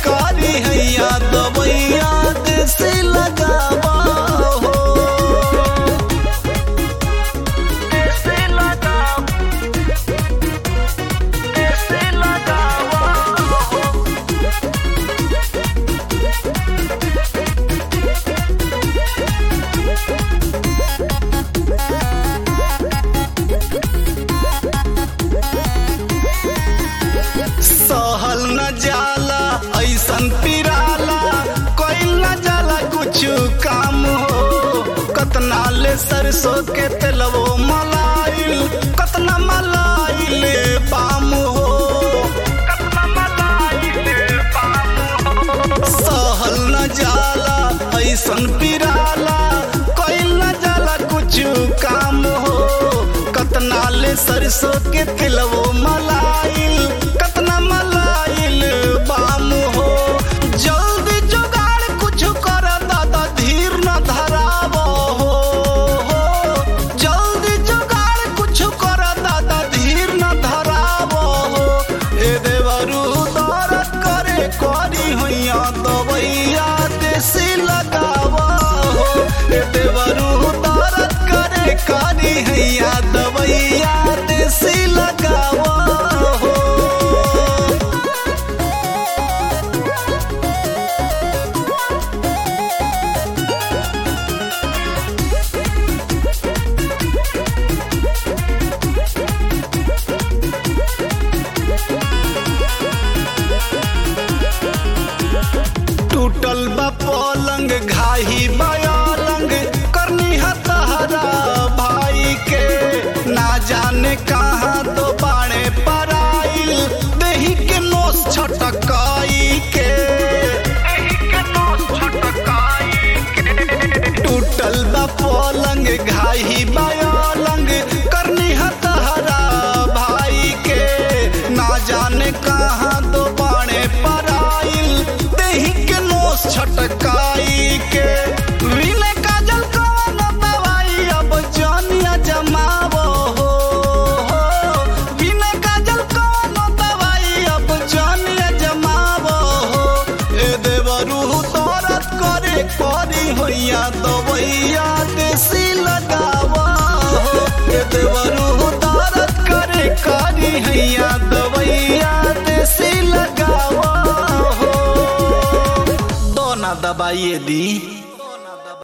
कारी हैया दवैया देसी लगावा हो देसी लगावा देसी लगावा हो सहल न जाला ऐसन पिराला कोई न जाला कुछ काम हो कतना ले सरसों के तेलवो मलाइल कतना मलाइल पाम हो कतना मलाइल पाम हो सहल न जाला ऐसन पिराला कोई न जाला कुछ काम हो कतना ले सरसों के तिलवो मलाइल कतना मलाइल बाम हो जल्दी जुगाड़ कुछ कर दादा धीर न धराव हो जल्दी जुगाड़ कुछ कर दादा धीर न धराव हो ए देवरू दरद करे करी होइया दवैया देसी लगावा हो ए देवरू दरद करे करी हैया दवैया देसी लगावा हो टूटल बा पलंग घाही बयालंग करनी हतहरा भाई के ना जाने कहाँ तो बाणे पराइल देही के नोस छटकाई के टूटल बा पलंग घाही बयालंग करनी हतहरा भाई के ना जाने कहाँ दो बाणे पराइल देही के नोस छटकाई के विनय काजल कवन दवाई अब जानिया जमावो हो विनय काजल कवन दवाई अब जानिया जमावो हो ए देवरू तोरत करे करी होइया दवैया देसी लगावा हो ए देवरू तोरत करे करी हैया दवैया देसी लगावा हो दोना दबाइए दी